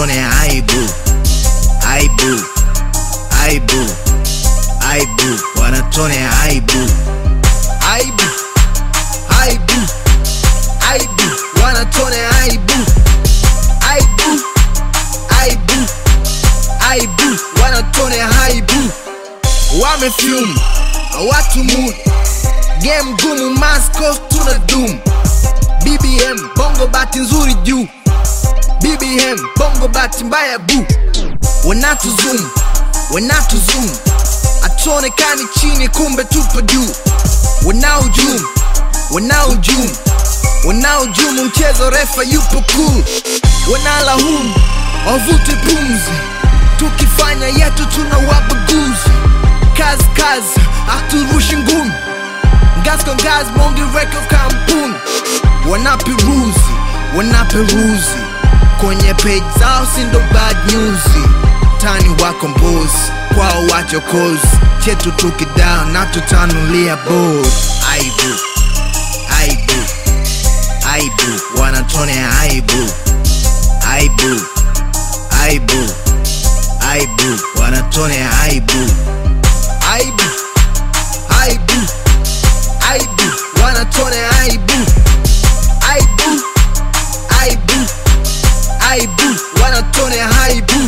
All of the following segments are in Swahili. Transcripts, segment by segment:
wanatone aibu aibu aibu aibu wanatone aibu aibu aibu aibu wanatone aibu aibu aibu aibu wanatone aibu wamefyum watu mood game gumu masco tuna dum bbm bongo bati nzuri juu bbm bongo bati mbaya bu wanatu zoom wanatu zoom atuonekani chini kumbe tupo juu wanaojum wanaojum wanaojumu mchezo refa yupo cool wanalahum wavute pumzi tukifanya yetu tuna wabaguzi kazi kazi haturushi ngumi ngazi kwa ngazi mongi record kampuni wanaperuzi wanaperuzi kwenye page zao sindo bad news tani wako mbuzi kwao wachokozi chetu tukidaa na tutanulia bod aibu aibu aibu wanatone aibu aibu aibu aibu wanatone aibu aibu aibu aibu wanatone aibu aibu aibu aibu wanatone aibu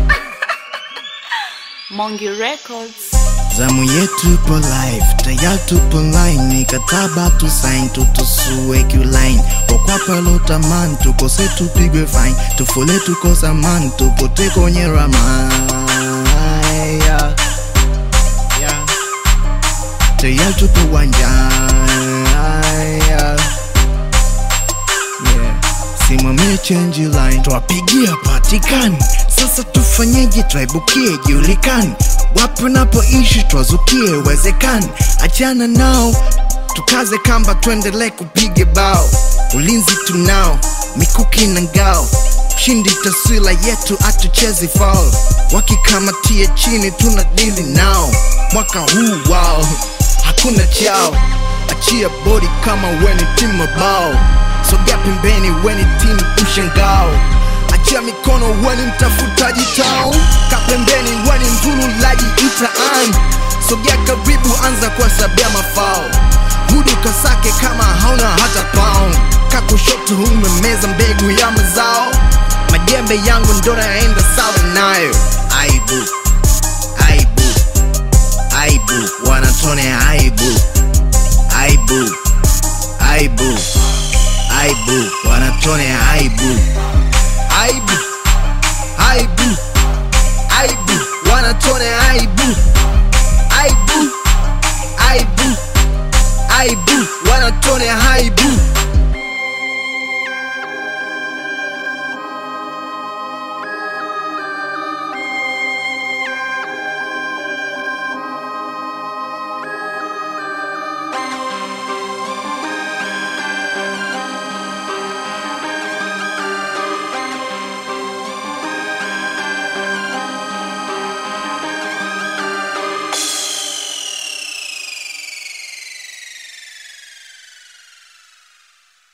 Mongi Records. zamu yetu ipo live tayari tupo line mikataba tu sign tutusue qline wakwapalo taman tukose tupigwe fine tufule tukosa man tupote kwenye rama yeah. Yeah. tayari tupo uwanjani yeah. Yeah. simamie change line twapigia patikani sasa tufanyeje twaibukie julikani wapi unapoishi twazukie wezekani achana nao tukaze kamba tuendelee kupige bao ulinzi tunao mikuki na ngao shindi taswila yetu atuchezi faul wakikamatia chini tuna dili nao mwaka huu wao hakuna chao achia bodi kama weni timu mabao sogea pembeni weni timu mshangao achia mikono weni mtafutaji tao kapembeni weni mvululaji mtaani sogea karibu anza kuhesabia mafao rudi ukasake kama hauna hata pound kakushoto umemeza mbegu ya mazao majembe yangu ndo naenda sawa nayo aibu aibu aibu wanatone aibu aibu aibu aibu wanatone aibu aibu aibu aibu wanatone aibu aibu aibu aibu wanatone aibu